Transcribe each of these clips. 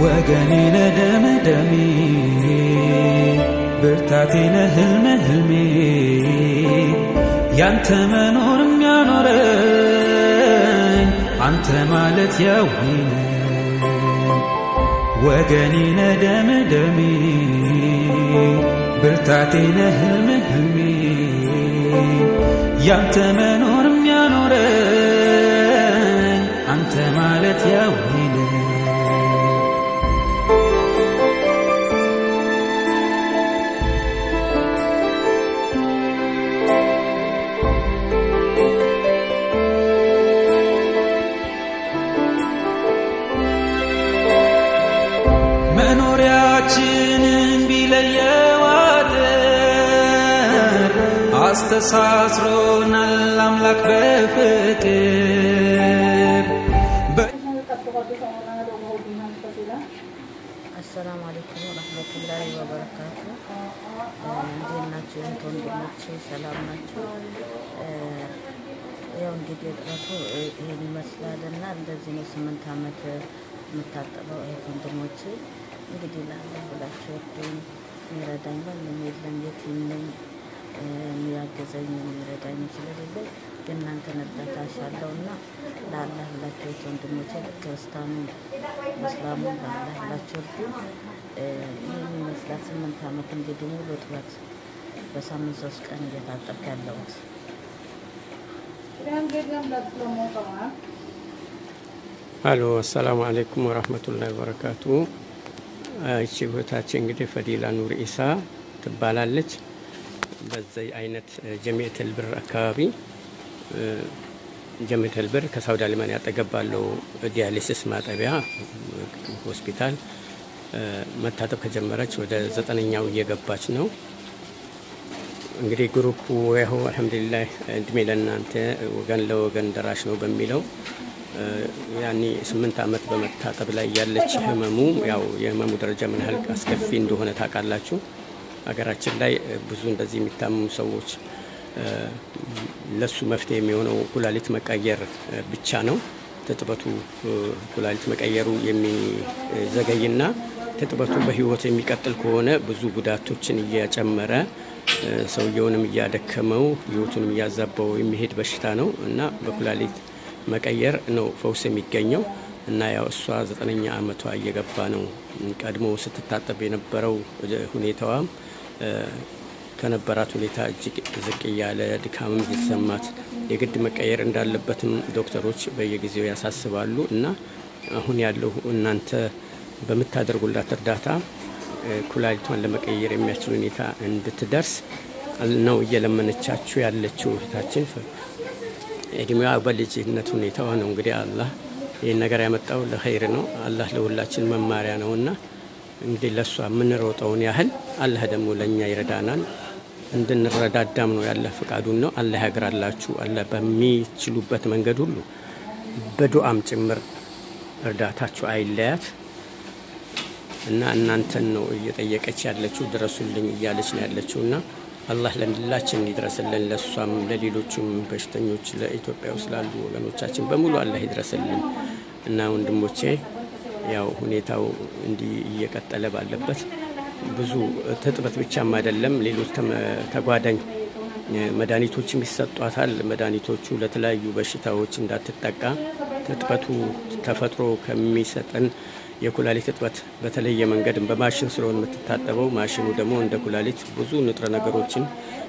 ወገኔ ነደም ደሜ ብርታቴ ነህ ህልሜ ህልሜ ያንተ መኖር የሚያኖረኝ አንተ ማለት ያዊነ ወገኔ ነደም ደሜ ብርታቴ ነህ ህልሜ ህልሜ ያንተ መኖር የሚያኖረኝ አንተ ማለት ያዊነ መኖሪያችንን ቢለየው አጥር አስተሳስሮናል አምላክ በፍቅር አሰላሙ አለይኩም ወረህመቱላሂ ወበረካቱ። እንዴት ናቸው እህት ወንድሞቼ? ሰላም ናቸው? ያው እንግዲህ እጥረቱ ይህን ይመስላል እና እንደዚህ ነው ስምንት ዓመት የምታጠበው እህት ወንድሞቼ። እንግዲህ ለአላህ ብላችሁ እርዱኝ። የሚረዳኝ ማንም የለም፣ የቲም ነኝ። የሚያገዘኝ የሚረዳኝ ስለሌለኝ የእናንተን እርዳታ እሻለሁ እና ለአላህ ብላችሁ እህት ወንድሞቼ ክርስቲያኑ እስላሙ ለአላህ ብላችሁ እርዱኝ። ይህን ይመስላል ስምንት ዓመት እንግዲህ ሙሉ እጥረት በሳምንት ሶስት ቀን እየታጠብክ ያለሁት አሎ አሰላሙ አለይኩም ወራህመቱላሂ ወበረካቱ። እቺ እህታችን እንግዲህ ፈዲላ ኑር ኢሳ ትባላለች። በዚህ አይነት ጀሚዕተል ብር አካባቢ ጀሚዕተል ብር ከሳውዲ አሊማን ያጠገብ ባለው ዲያሊሲስ ማጠቢያ ሆስፒታል መታጠብ ከጀመረች ወደ ዘጠነኛው እየገባች ነው። እንግዲህ ግሩፑ ያው አልሐምዱሊላህ እድሜ ለእናንተ ወገን ለወገን ደራሽ ነው በሚለው ያኔ ስምንት ዓመት በመታጠብ ላይ ያለች ህመሙ ያው የህመሙ ደረጃ ምን ያህል አስከፊ እንደሆነ ታውቃላችሁ። ሀገራችን ላይ ብዙ እንደዚህ የሚታመሙ ሰዎች ለሱ መፍትሄ የሚሆነው ኩላሊት መቀየር ብቻ ነው። ትጥበቱ ኩላሊት መቀየሩ የሚዘገይና ትጥበቱ በህይወት የሚቀጥል ከሆነ ብዙ ጉዳቶችን እያጨመረ ሰውየውንም እያደከመው ህይወቱንም እያዛባው የሚሄድ በሽታ ነው እና በኩላሊት መቀየር ነው ፈውስ የሚገኘው እና ያው እሷ ዘጠነኛ ዓመቷ እየገባ ነው። ቀድሞ ስትታጠብ የነበረው ሁኔታዋም ከነበራት ሁኔታ እጅግ ዝቅ እያለ ድካምም እየተሰማት የግድ መቀየር እንዳለበትም ዶክተሮች በየጊዜው ያሳስባሉ እና አሁን ያለው እናንተ በምታደርጉላት እርዳታ ኩላሊቷን ለመቀየር የሚያስችል ሁኔታ እንድትደርስ ነው እየለመነቻችሁ ያለችው እህታችን። እድሜዋ በልጅነት ሁኔታዋ ነው እንግዲህ አላህ ይህን ነገር ያመጣው ለኸይር ነው። አላህ ለሁላችን መማሪያ ነው እና እንግዲህ ለእሷ የምንሮጠውን ያህል አላህ ደግሞ ለእኛ ይረዳናል። እንድንረዳዳም ነው ያለ ፍቃዱን ነው። አላህ ያግራላችሁ። አላህ በሚችሉበት መንገድ ሁሉ በዱዓም ጭምር እርዳታችሁ አይለያት እና እናንተን ነው እየጠየቀች ያለችው ድረሱልኝ እያለች ነው ያለችው እና አላህ ለሁላችን ይድረስልን። ለእሷም ለሌሎቹም በሽተኞች ለኢትዮጵያ ውስጥ ላሉ ወገኖቻችን በሙሉ አላህ ይድረስልን እና ወንድሞቼ ያው ሁኔታው እንዲህ እየቀጠለ ባለበት ብዙ ትጥበት ብቻም አይደለም፣ ሌሎች ተጓዳኝ መድኃኒቶችም ይሰጧታል። መድኃኒቶቹ ለተለያዩ በሽታዎች እንዳትጠቃ ትጥበቱ ተፈጥሮ ከሚሰጠን የኩላሊት እጥበት በተለየ መንገድ በማሽን ስለሆነ የምትታጠበው ማሽኑ ደግሞ እንደ ኩላሊት ብዙ ንጥረ ነገሮችን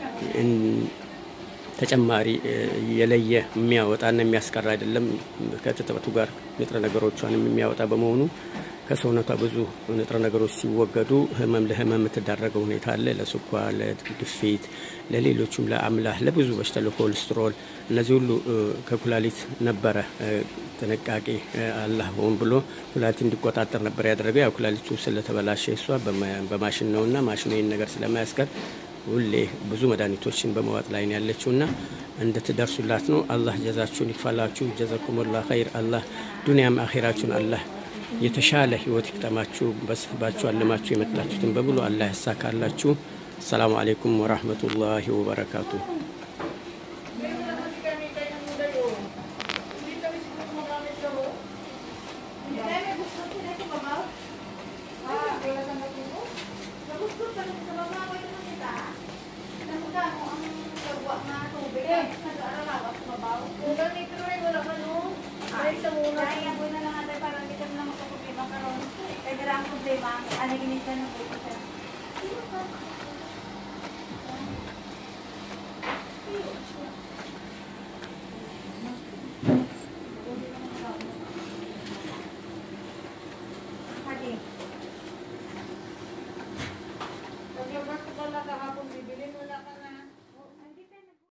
ተጨማሪ የለየ የሚያወጣና የሚያስቀር አይደለም። ከትጥበቱ ጋር ንጥረ ነገሮቿንም የሚያወጣ በመሆኑ ከሰውነቷ ብዙ ንጥረ ነገሮች ሲወገዱ ህመም ለህመም የምትዳረገው ሁኔታ አለ። ለስኳር፣ ለግፊት፣ ለሌሎቹም ለአምላህ፣ ለብዙ በሽታ ለኮሌስትሮል፣ እነዚህ ሁሉ ከኩላሊት ነበረ ጥንቃቄ አላህ ሆን ብሎ ኩላሊት እንዲቆጣጠር ነበር ያደረገው። ያው ኩላሊቱ ስለተበላሸ እሷ በማሽን ነውና ማሽኑ ይህን ነገር ስለማያስቀር ሁሌ ብዙ መድኃኒቶችን በመዋጥ ላይ ነው ያለችውና እንድትደርሱላት ነው። አላህ ጀዛችሁን ይክፈላችሁ። ጀዛኩሙላ ኸይር። አላህ ዱንያም አኼራችሁን አላህ የተሻለ ህይወት ይቅጠማችሁ። በስባችሁ አለማችሁ የመጣችሁትን በሙሉ አላህ ያሳካላችሁ። አሰላሙ አሌይኩም ወራህመቱላሂ ወበረካቱ። Thank you.